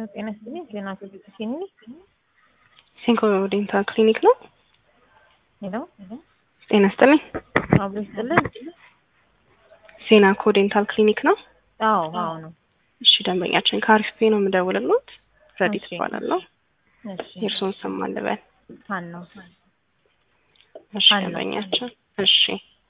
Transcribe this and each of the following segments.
ጤና ይስጥልኝ። ዜና ቴሌቪዥን ሲንኮ ዴንታል ክሊኒክ ነው። ሄሎ፣ ጤና ይስጥልኝ። አብሮ ይስጥልን። ዜና ኮ ዴንታል ክሊኒክ ነው። አዎ፣ አዎ ነው። እሺ፣ ደንበኛችን ከአሪፍ ፔ ነው የምደውልልዎት። ረዲት እሺ። እባላለሁ። እሺ፣ የእርስዎን ስም ማን ልበል? ሀን ነው። እሺ፣ ሀና። ደንበኛችን እሺ፣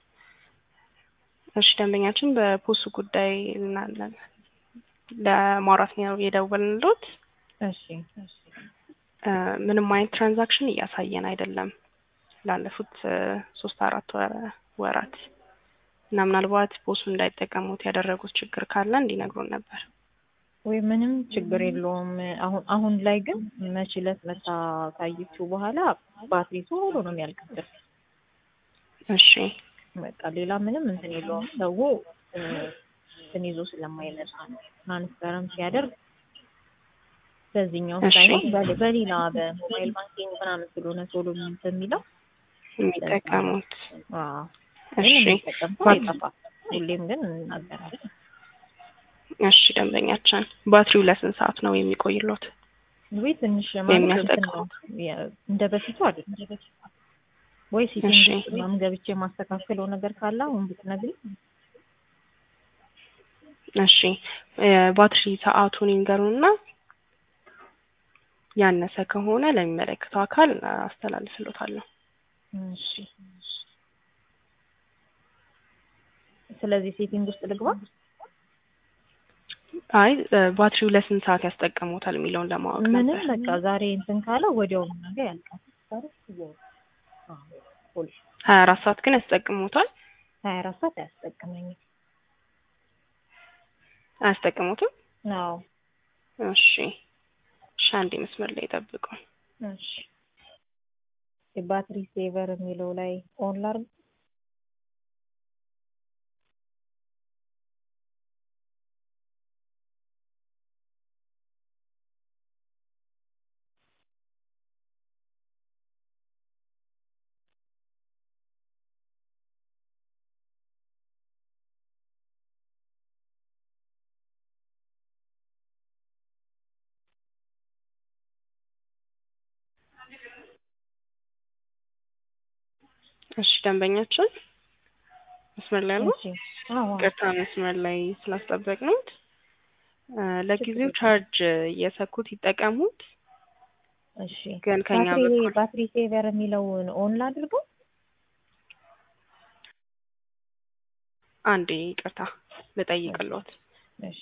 እሺ፣ ደንበኛችን በፖሱ ጉዳይ እና- ለማውራት ነው የደወልንልዎት። እሺ፣ እ፣ ምንም አይነት ትራንዛክሽን እያሳየን አይደለም ላለፉት እ፣ ሶስት አራት ወረ- ወራት እና ምናልባት ፖሱ እንዳይጠቀሙት ያደረጉት ችግር ካለ እንዲነግሩን ነበር። ወይ ምንም ችግር የለውም። አሁን አሁን ላይ ግን መች ዕለት መታ ካየችው በኋላ ባትሪ ቶሎ ነው የሚያልቅበት። እሺ በቃ ሌላ ምንም እንትን የለውም። ሰው እ፣ እንትን ይዞ ስለማይመጣ ነው ትራንስፈርም ሲያደርግ በዚህኛው እሺ። ሳይሆን በሌ- በሌላ በሞባይል ባንኪንግ ምናምን ስለሆነ ቶሎ እንትን የሚለው የሚጠቀሙት አዎ እሺ ግን የሚጠቀም ሰው አይጠፋም። ሁሌም ግን እናገራለን። እሺ ደንበኛችን ባትሪው ለስንት ሰዓት ነው የሚቆይሎት? ወይ ትንሽ ማለት እንትን የሚያስጠቅመው? ነው የ- እንደ በፊቱ አይደለም። ወይ ሲቲንግ እሺ። ውስጥ ምናምን ገብቼ የማስተካከለው ነገር ካለ አሁን ብትነግሪኝ። እሺ የባትሪ ሰዓቱን ይንገሩና ያነሰ ከሆነ ለሚመለከተው አካል አስተላልፍሎታለሁ። እሺ ስለዚህ ሴቲንግ ውስጥ ልግባ። አይ እ፣ ባትሪው ለስንት ሰዓት ያስጠቀሙታል የሚለውን ለማወቅ ምንም ነበር። በቃ ዛሬ እንትን ካለው ወዲያው ነገ ያልቃል። ሀያ አራት ሰዓት ግን ያስጠቅሙታል? ሀያ አራት ሰዓት አያስጠቅመኝም። አያስጠቅሙትም? አዎ እሺ እሺ፣ አንዴ መስመር ላይ ጠብቁ። እሺ የባትሪ ሴቨር የሚለው ላይ ኦን ላርግ። እሺ ደንበኛችን መስመር ላይ ያሉ እሺ አዎ ቅርታ መስመር ላይ ስላስጠበቅነውት እ፣ ለጊዜው ቻርጅ እየሰኩት ይጠቀሙት። እሺ ግን ከኛ ባትሪ በኩል ባትሪ ሴቨር የሚለውን ኦን ላድርገው። አንዴ ይቅርታ ልጠይቅልዎት። እሺ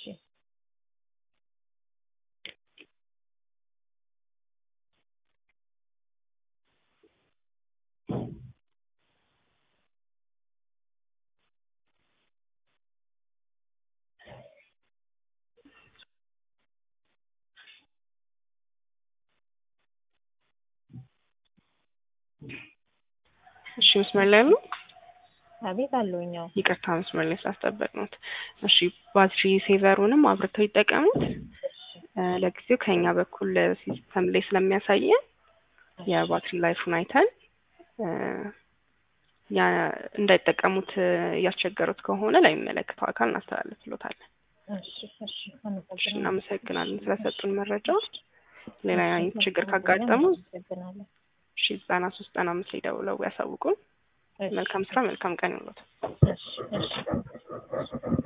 እሺ መስመር ላይ ያሉ አቤት አለሁኝ። አዎ ይቅርታ መስመር ላይ ስላስጠበቅነውት። እሺ ባትሪ ሴቨሩንም አብርተው ይጠቀሙት። እ፣ ለጊዜው ከኛ በኩል ሲስተም ላይ ስለሚያሳየን የባትሪ ላይፉን አይተን እ፣ ያ እንዳይጠቀሙት እ፣ እያስቸገሩት ከሆነ ለሚመለከተው አካል እናስተላልፍሎታለን። እሺ እሺ እሺ አመሰግናለሁ። እናመሰግናለን ስለሰጡን መረጃ። ሌላ እሺ፣ አይነት ችግር መልካም ካጋጠሙ ጊዜ፣ አመሰግናለሁ። እሺ ዘጠና ሶስት ዘጠና አምስት ላይ ደውለው ያሳውቁን። እሺ፣ መልካም ስራ፣ መልካም ቀን ይሁንልዎት። እሺ እሺ